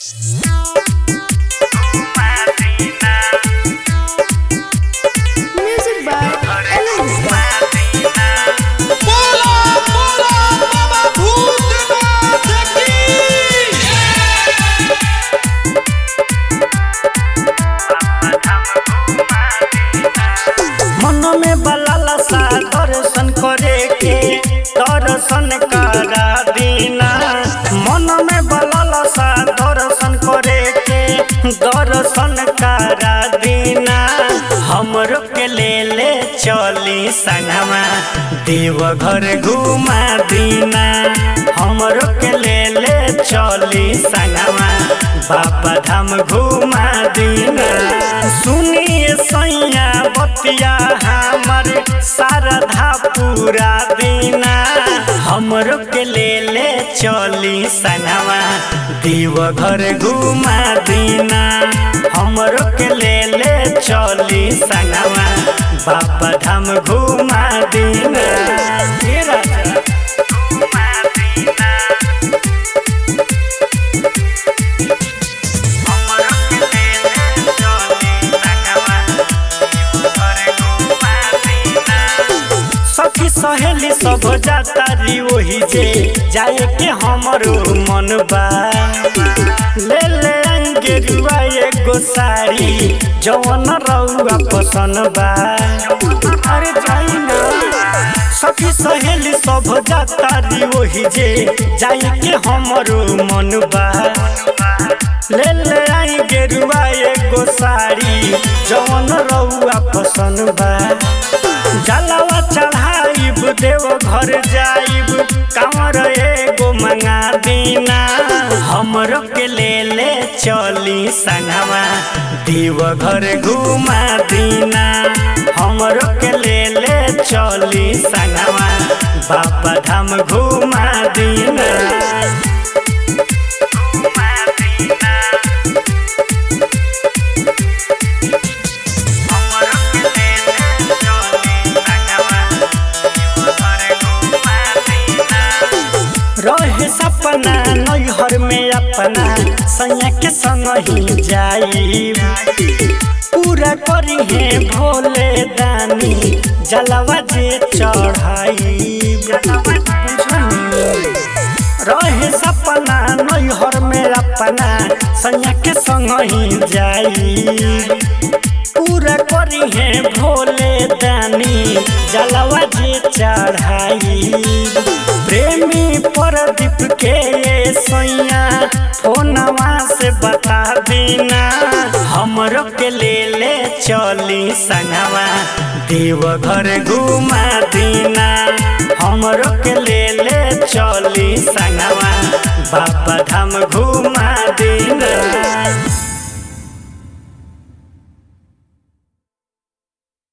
Music by Ellen बोला बोला बाबा भूतनाथ की मन में बलाला सा दर्शन करे के दर्शन करा दीना मन में बलाला सा दर्शन करे के दर्शन करा दीना हमरो के ले ले चली संगमा देव घर घुमा दीना हमरो के ले ले चली संगमा बाबा धाम घुमा दीना सुनिए सैया बतिया हमर शारदा पूरा दीना हमरो के ले ले चली सनवा देव घर घुमा दीना हमरो के ले ले चली सनवा बाबा धाम घुमा दीना हे राजा घुमा दीना सखी सहेली सब जाता री वही जे जाए के हमरो मन बा ले ले आएंगे रुआ एगो साड़ी जवन रउआ पसंद बा अरे जाई ना सखी सहेली सब जाता री वही जे जाए के हमरो मन बा ले ले आई गेरुआ एगो साड़ी जवन रउआ पसंद बा जलवा चढ़ाइब देव घर जाइब कांवर एगो मंगा दीना हमरो के ले ले चली संगवा देव घर घुमा दीना हमरो के ले ले चली संगवा बाबा धाम घुमा दीना रहे सपना नैहर में अपना सैया के संग ही जाई पूरा करी है भोले दानी जलवा जे चढ़ाई रहे सपना नैहर में अपना सैया के संग ही जाई पूरा करी है भोले दानी जलवा जे चढ़ाई प्रेमी प्रदीप के ये सैया फोनवा से बता देना हमरो के ले ले चली संगवा देव घर घुमा दीना हमरो के ले ले चली संगवा बाबा धाम घुमा दे